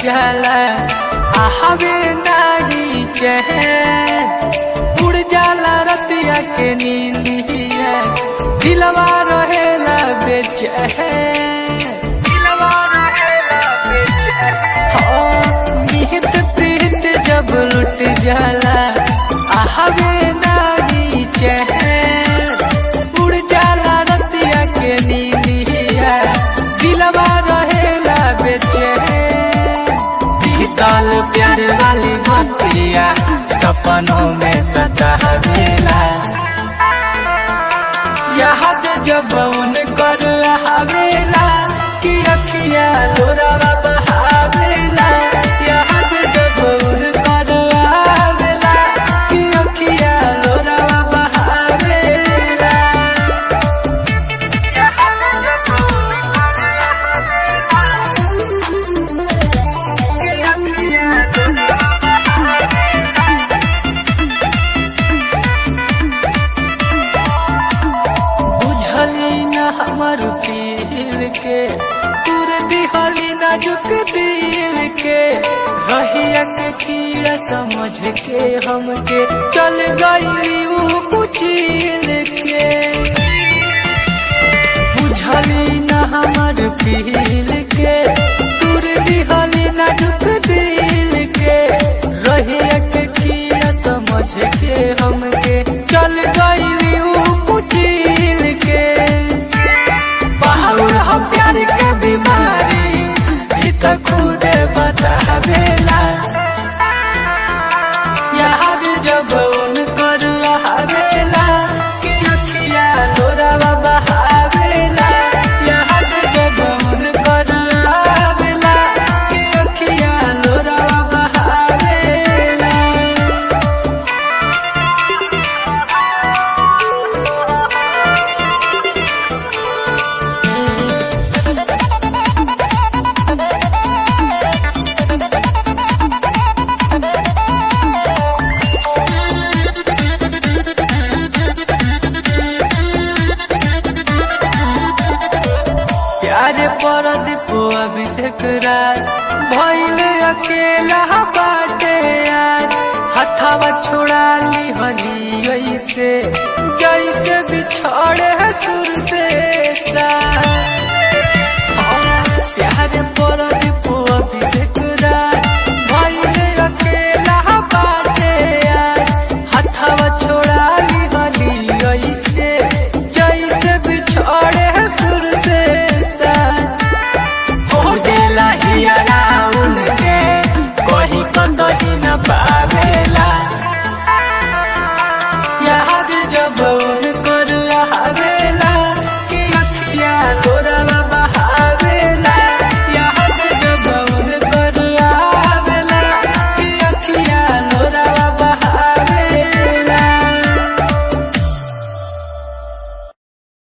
जाला आहवे नाही चैन उड़ जाला रतिया के नींदिया दिलवा रहेला बेचैन दिलवा रहेला बेचैन निहित प्रीत जब लुट जाला आहवे नाही चैन उड़ जाला रतिया के नींदिया दिलवा रहेला बेचैन बीतल प्यार वाली बतिया सपनों में सतावेला याद जब उन कर आवेला कि अखिया लोरावा बहावेला याद जब उन कर आवेला कि अखिया लोरावा बहावेला बुझली न हमर पील के तुर दिहली नाजुक दिल के रहिया के कीड़ा समझ के हमके चल गईली ऊ कुचिल के बुझली न हमर पील के तुर दिहली नाजुक दिल के रहिया के कीड़ा समझ के हमके चल गईली ऊ कुचिल के बाहुर हम प्यार के बीमारी ई त खुद बतावेला याद जब उन कर आवेला कि अखिया लोरावा बहावेला याद जब उन कर आवेला कि अखिया लोरावा बहावेला प्यार पर दीपो अभिषेक राज भइल अकेला बाटे आज हथावा छोड़ा ली हली ऐसे जैसे बिछड़े है सुर से सा प्यार पर